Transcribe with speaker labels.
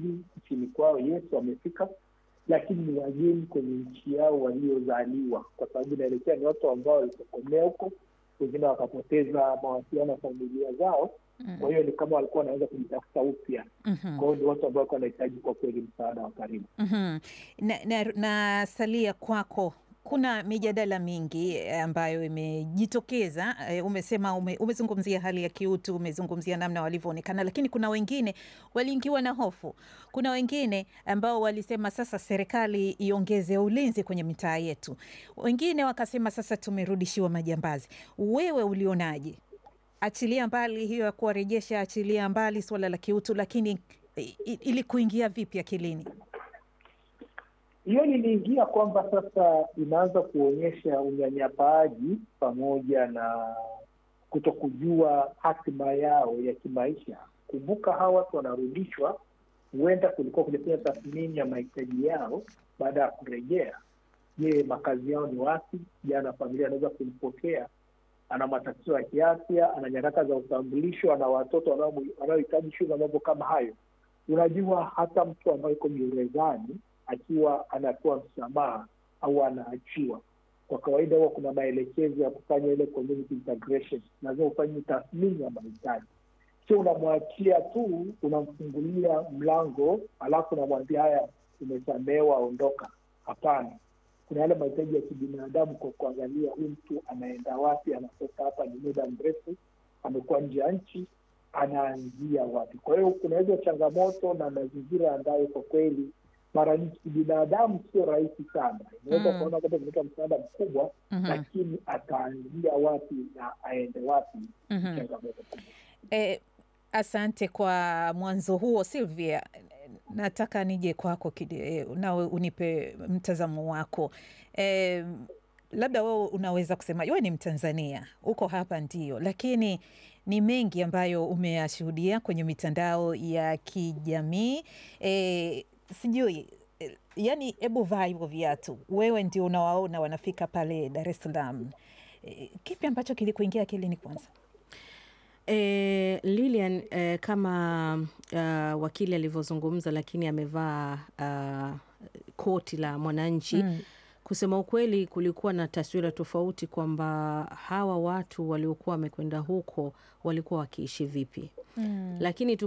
Speaker 1: wamewasili nchini kwao, yes, wamefika, lakini ni wageni kwenye nchi yao waliozaliwa, kwa sababu inaelekea ni watu ambao walitokomea huko, wengine wakapoteza mawasiliano na familia zao. Kwa hiyo ni kama walikuwa wanaweza kujitafuta upya.
Speaker 2: Mhm.
Speaker 1: Kwa hiyo ni watu ambao walikuwa wanahitaji kwa kweli msaada wa karibu.
Speaker 2: Mhm. Na, na, na salia kwako, kuna mijadala mingi eh, ambayo imejitokeza. eh, Umesema ume, umezungumzia hali ya kiutu, umezungumzia namna walivyoonekana, lakini kuna wengine waliingiwa na hofu. Kuna wengine ambao walisema sasa serikali iongeze ulinzi kwenye mitaa yetu, wengine wakasema sasa tumerudishiwa majambazi. Wewe ulionaje? Achilia mbali hiyo ya kuwarejesha, achilia mbali suala la kiutu, lakini i- i- ili kuingia vipi akilini?
Speaker 1: hiyo liliingia kwamba sasa inaanza kuonyesha unyanyapaaji pamoja na kutokujua hatima yao ya kimaisha. Kumbuka hawa watu wanarudishwa, huenda kulikuwa kujafanya tathmini ya mahitaji yao baada ya kurejea. Je, makazi yao ni wapi? Jana familia anaweza kumpokea, ana matatizo ya kiafya, ana nyaraka za utambulisho, ana watoto wanao- wanaohitaji shule na mambo kama hayo. Unajua, hata mtu ambaye yuko gerezani akiwa anapewa msamaha au anaachiwa, kwa kawaida huwa kuna maelekezo ya kufanya ile community integration. Lazima ufanye tathmini ya mahitaji, sio unamwachia tu, unamfungulia mlango alafu unamwambia haya, umesamehewa, ondoka. Hapana, kuna yale mahitaji ya kibinadamu, kwa kuangalia huyu mtu anaenda wapi, anatoka hapa, ni muda mrefu, amekuwa nje ya nchi, anaanzia wapi? Kwa hiyo kuna hizo changamoto na mazingira ambayo kwa kweli mara nyingi kibinadamu sio rahisi sana. Inaweza
Speaker 2: Mm.
Speaker 1: kuona kwamba kuleta msaada mkubwa,
Speaker 2: Mhm.
Speaker 1: lakini ataanzia wapi na aende wapi? ni
Speaker 2: Mhm.
Speaker 1: changamoto kubwa.
Speaker 2: Eh, asante kwa mwanzo huo Sylvia. Nataka nije kwako kidi- eh, nawe unipe mtazamo wako. Eh, labda wewe unaweza kusema wewe ni Mtanzania, uko hapa ndio, lakini ni mengi ambayo umeyashuhudia kwenye mitandao ya kijamii eh, sijui eh, yani, hebu vaa hivyo viatu, wewe ndio unawaona wanafika pale Dar es Salaam. Eh, kipi ambacho kilikuingia akilini kwanza?
Speaker 3: E, Lilian e, kama uh, wakili alivyozungumza, lakini amevaa uh, koti la mwananchi
Speaker 2: Mm.
Speaker 3: Kusema ukweli, kulikuwa na taswira tofauti kwamba hawa watu waliokuwa wamekwenda huko walikuwa wakiishi vipi,
Speaker 2: Mm.
Speaker 3: lakini